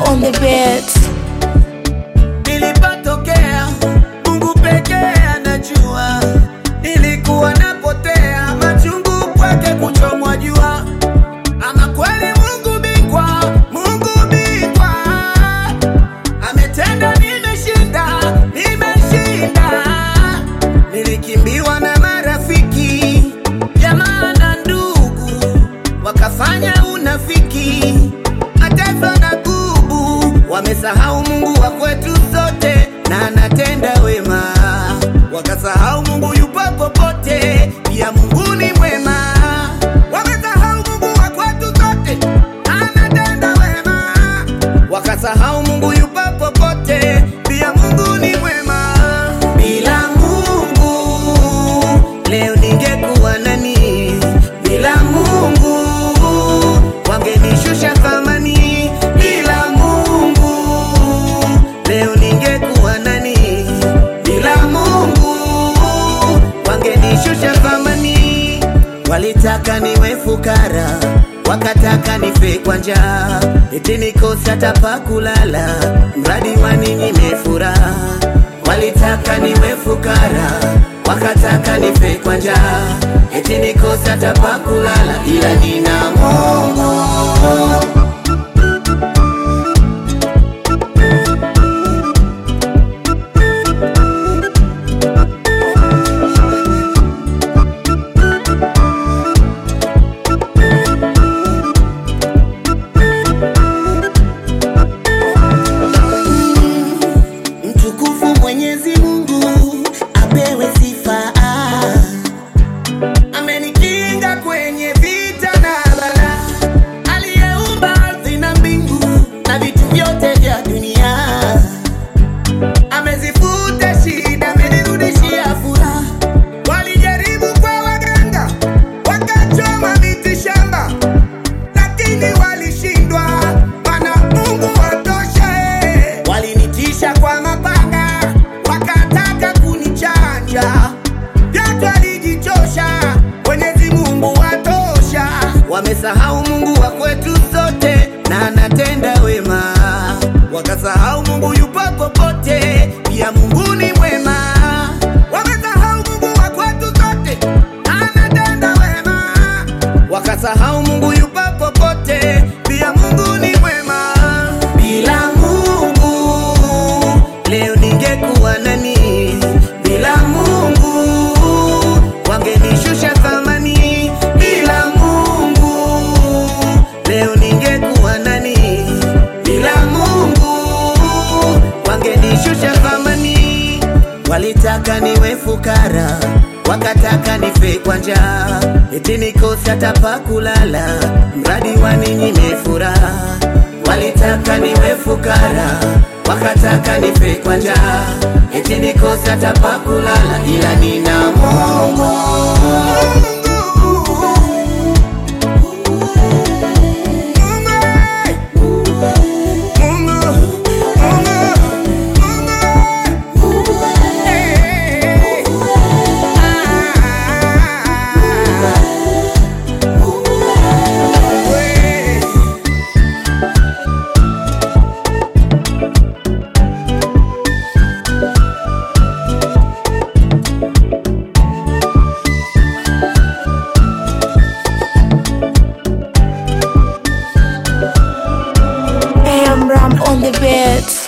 on the beats. Nilipotokea Mungu pekee anajua, nilikuwa napotea, machungu kwake kuchomwa jua. Ama kweli Mungu bingwa, Mungu bingwa, ametenda, nimeshinda, nimeshinda. Nilikimbiwa na marafiki, jamaa na ndugu, wakafanya unafiki, mataifa na gubu, wamesahau Mungu wa kwetu sote na anatenda wema, wakasahau Mungu yupo popote, pia Mungu ni mwema. Wamesahau Mungu wa kwetu sote anatenda wema, wakasahau Mungu yupo popote, pia Mungu ni mwema. Bila Mungu leo ningekuwa nani? Bila Mungu wangenishusha thamani. Bila Mungu leo ningekuwa nani? Bila Mungu wangenishusha thamani. Walitaka niwe fukara, wakataka nife kwa njaa, eti nikose hata pa kulala, mradi waninyime furaha. Walitaka niwe fukara, wakataka nife kwa njaa, eti nikose hata pa kulala, ila nina Mungu. Mtukufu Mwenyezi Mungu apewe sifa, amenikinga kwenye vita na bala, aliyeumba ardhi na mbingu na vitu vyote vya dunia, amezifuta shida, amenirudishia furaha. Walijaribu kwa waganga, wakachoma miti shamba lakini walishindwa, mana Mungu watosha. eh. Walinitisha kwa mapanga, wakataka kunichanja, vyote walijichosha. Mwenyezi Mungu watosha. Wamesahau Mungu wa kwetu sote na anatenda wema, wakasahau Mungu yupo popote, pia Mungu ni mwema. Wamesahau Mungu wa kwetu sote anatenda wema wakasahau Mungu yupo popote, pia Mungu ni mwema. Bila Mungu leo ningekuwa nani? Bila Mungu wangenishusha thamani. Bila Mungu leo ningekuwa nani? Bila Mungu wangenishusha thamani. Walitaka niwe fukara, wakataka nife kwa njaa, eti nikose hata pa kulala, mradi waninyime furaha. Walitaka niwe fukara, wakataka nife kwa njaa, eti nikose hata pa kulala, ila nina Mungu. AM Ram on the beats.